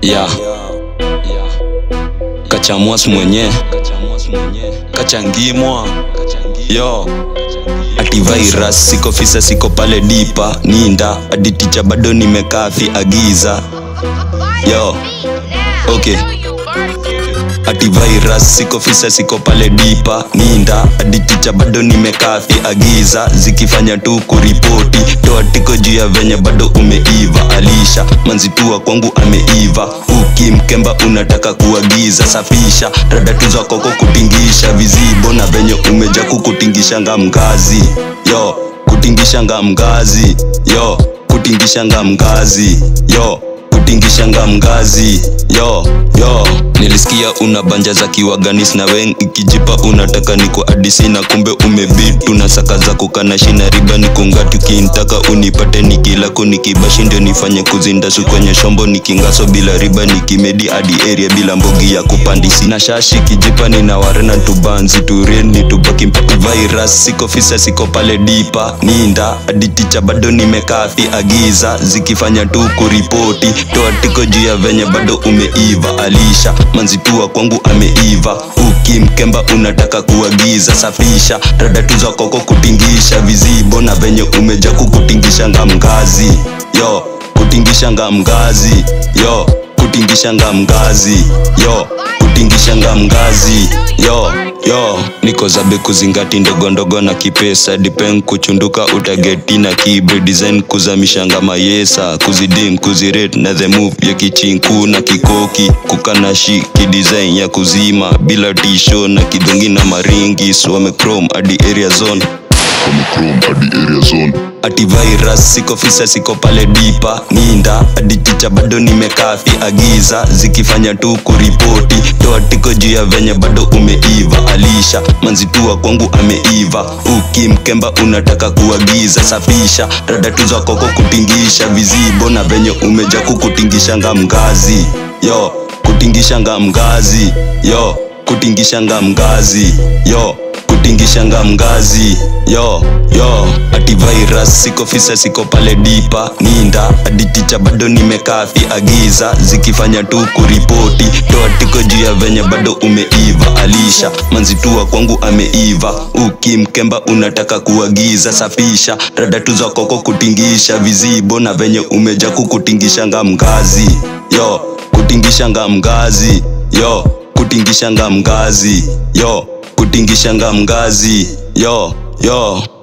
ya kachamwas mwenye kachangimwa yo ati virus siko fisa siko pale dipa ninda aditicha bado nimekafi agiza yo okay ati virus siko fisa siko pale dipa ninda aditicha bado nimekafi agiza zikifanya tu kuripoti toa tiko juu ya venye bado umeiva alisha manzitua kwangu ameiva ukimkemba unataka kuagiza safisha radatu za koko kutingisha vizibo na venye umeja kukutingishanga mgazi yo kutingishanga mgazi yo kutingishanga mgazi yo kutingishanga mgazi yo yo nilisikia una banja za kiwaganis na wen ikijipa unataka niko adisi na kumbe umevitu na saka za kukana shina riba nikungati ukintaka unipate nikilako nikibashi ndio nifanye kuzindasu kwenye shombo nikingaso bila riba nikimedi hadi area bila mbogi ya kupandisi na shashi kijipa nina warena tubanzi tureni tubaki virus siko fisa siko pale dipa ninda aditicha bado nimekafi agiza zikifanya tu kuripoti toa tiko juu ya venye bado umeiva alisha manzitua kwangu ameiva ukimkemba unataka kuagiza safisha radatu za koko kutingisha vizibo na venye umeja kukutingishanga mgazi yo kutingishanga mgazi yo kutingishanga mgazi yo kutingishanga mgazi yo yo niko zabe kuzingati ndogo ndogo na kipesa dipen kuchunduka utageti na kibre design kuzamishanga mayesa kuzidim kuziret na the move ya kichinku na kikoki kukanashi kidesign ya kuzima bila tisho na kidungi na maringi swame chrome hadi area zone Chrome hadi area zone ati virus siko fisa siko pale dipa ninda aditicha bado nimekafi agiza zikifanya tu kuripoti toa tiko juu ya venye bado umeiva alisha manzitua kwangu ameiva ukimkemba unataka kuagiza safisha radatu za koko kutingisha vizibo na venye umeja kukutingishanga mgazi yo kutingishanga mgazi yo kutingishanga mgazi yo kutingishanga mgazi yo yo ati virus siko fisa siko pale dipa ninda aditicha bado nimekafi agiza zikifanya tu kuripoti toa tiko juu ya venye bado umeiva alisha manzitua kwangu ameiva ukimkemba unataka kuagiza safisha radatu za koko kutingisha vizibo na venye umeja kukutingishanga mgazi yo kutingishanga mgazi yo kutingishanga mgazi yo kutingishanga mgazi yo yo